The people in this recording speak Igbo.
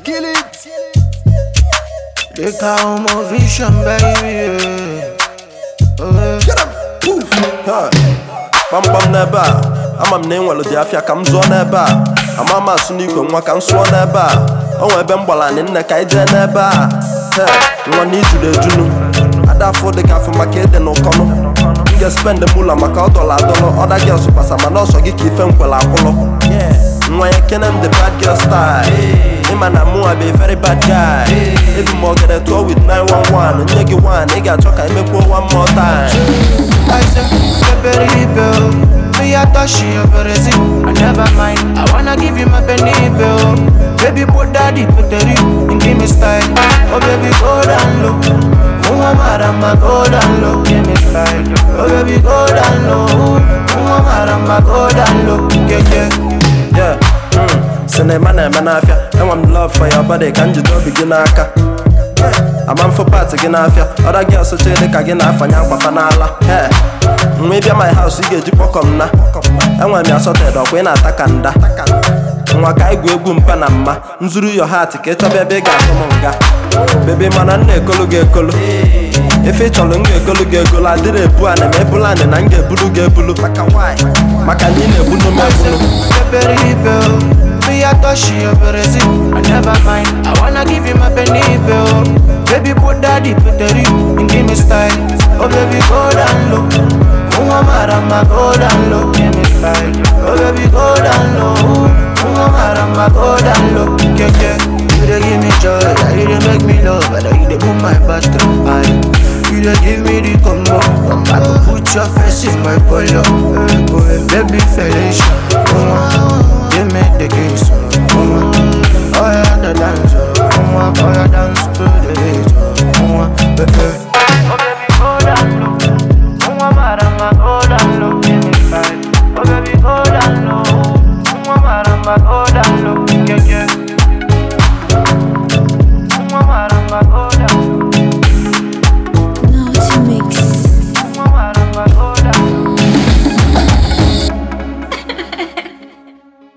Kill it. They call my vision, baby. Yeah. Oh, yeah. Get him. Poof. Ha. Gbamgbam n'ebe a ama m na enwelu dị afịa ka m zụọ n'ebe a ama m asụ n'igwe nwa ka m sụọ n'ebe a o nwe ebe m gbara anị nne ka anyị jee n'ebe a He, nwa na ijuru ejunu ada afụ dị ka afụ maka ịdị n'ụkọnụ m ga-espend mụla maka ọ dọla adọlọ ọda gị ọsụpasa mana ọsọ gị ka ife nkwele akwụlọ nwa ya kene m the bad girl style ịma na mụ be very bad guy ebu m ogede tụọ with 911 nye gị one ị ga-achọ ka emekwuo one more time I said, Peppery bill. Me, I thought she a Brazil. I never mind. I wanna give you my penny bill. Baby, put daddy, put the ring and give me style. Oh, baby, go down low. Muhammadama, go down low. Give me style. Oh, baby, go down low. Muhammadama, go down low. Yeah, yeah. Yeah, mm, sinema na-eme n'afịa enwe m love for your body ka njide obi gị n'aka ama mfụ pat gị n'afịa ọda gị ọsụcha dị ka gị na-afanye akwafa n'ala Hey, nwa ịbịa my house ị ga-eji kpọkọ m na enwere m ya sọted ọkwa ị na-ata ka nda nwa ka igwu egwu mpa na mma nzuru yo hat ka ị chọba ebe ị ga-atụ m nga bebe mana m na-ekolu gị ekolu ife ị chọrọ m ga-ekolu gị egolu adịrị ebu anị ma ebulu anị na m ga-ebulu gị ebulu maka na ị na-ebunu m ebunu Peppery bill. Me, I thought she a Brazil. I never mind. I wanna give you my penny bill. Baby, put daddy, put the ring and give me style. Oh, baby, go down low. Muhammadama, go down low. Give me style. Oh, baby, go down low. Muhammadama, go down low. Yeah, yeah. You dey give me joy, yeah, you dey make me love, and you dey move my bathroom eye. You dey give me the combo, come back and put your face in my polo. Hey, boy, baby, fellatio, uh, give me the kiss, uh, oh yeah, the dance, uh, oh yeah, dance to the beat, uh, baby. Oh baby, go down low, oh marama, go down low, give me five. Oh baby, go down low, oh marama, go